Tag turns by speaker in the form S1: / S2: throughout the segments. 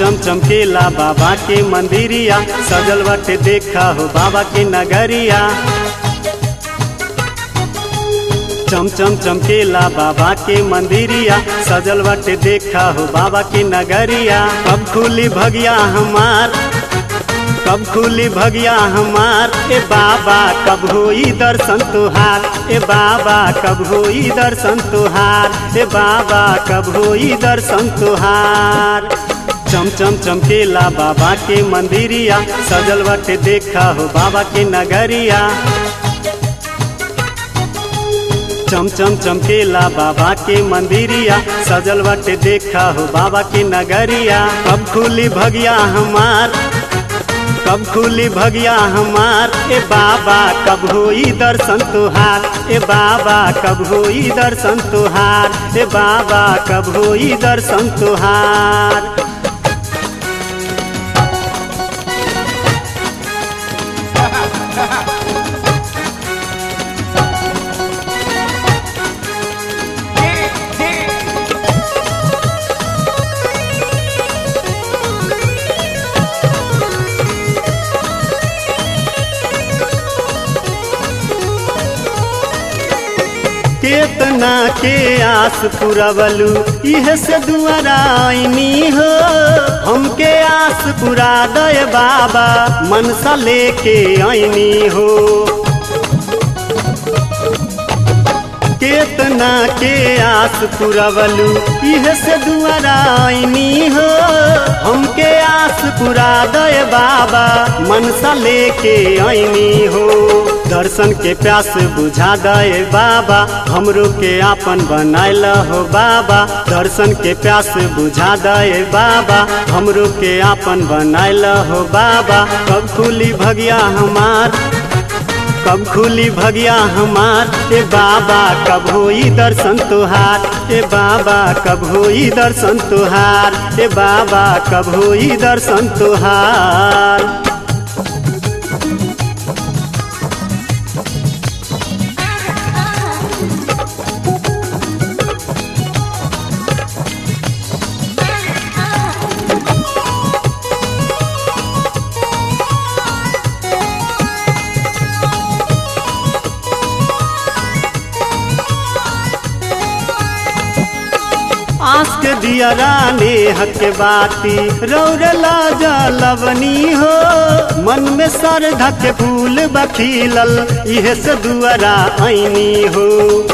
S1: चम चमकेला बाबा के मंदिरिया सजल बाटे देखा हो बाबा के नगरिया चम चम चमकेला बाबा के मंदिरिया सजल बाटे देखा हो बाबा के नगरिया कब खुली भगिया हमार कब खुली भगिया हमार ए बाबा कब होई दर्शन तुहार ए बाबा कब होई दर्शन तुहार ए बाबा कब होई दर्शन तुहार चम चम चमकेला बाबा के मंदिरिया सजल बाटे देखा हो बाबा के नगरिया चम चम चमकेला बाबा के मंदिरिया सजल बाटे देखा हो बाबा के नगरिया कब खुली भगिया हमार कब खुली भगिया हमार ए बाबा कब होई दर्शन तुहार ए बाबा कब होई दर्शन तुहार ए बाबा कब होई दर्शन तुहार केतना के आस पुरवलू इह से दुआरा आईनी हो हमके आस पुरा दय बाबा मनसा लेके आईनी हो केतना के आस पुरवलू इह से दुआरा आईनी हो हमके आस पुरा दय बाबा मनसा लेके आईनी हो दर्शन के प्यास बुझा दे बाबा हमरो के आपन बनायल हो बाबा दर्शन के प्यास बुझा दे बाबा हमरो के आपन बनायल हो बाबा कब खुली भगिया हमार कब खुली भगिया हमार ए बाबा कब होई दर्शन तुहार ए बाबा कब होई दर्शन तुहार ए बाबा कब होई दर्शन तुहार आस के दिया राने हक बाती रौरला जलवनी हो मन में सर धक फूल बखीलल इहे से दुआरा ऐनी हो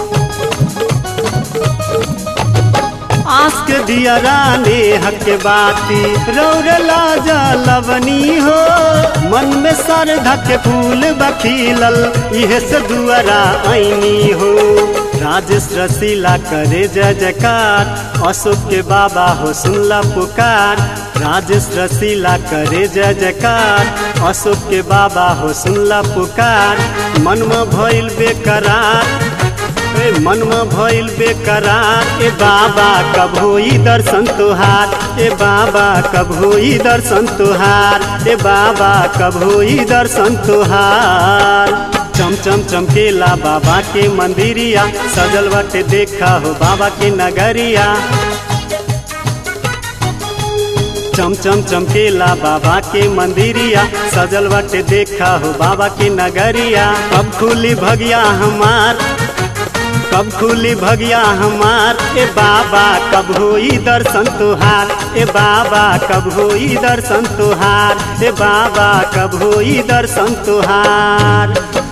S1: आस के दिया राने हक बाती रौरला जलवनी हो मन में सर धक फूल बखीलल इहे से दुआरा ऐनी हो राजेश रसीला करे जय जयकार अशोक के बाबा हो सुनला पुकार राजेश रसीला करे जय जयकार अशोक के बाबा हो सुनला पुकार मन में भइल बेकरार ए मन में भइल बेकरार ए बाबा कब होई दर्शन तुहार ए बाबा कब होई दर्शन तुहार ए बाबा कब होई दर्शन तुहार चम चम चमकेला बाबा के मंदिरिया सजल बाटे देखा हो बाबा के नगरिया चम चम चमकेला बाबा के मंदिरिया सजल बाटे देखा हो बाबा के नगरिया कब खुली भगिया हमार कब खुली भगिया हमार ए बाबा कब होई दर्शन तुहार ए बाबा कब होई दर्शन तुहार ए बाबा कब होई दर्शन तुहार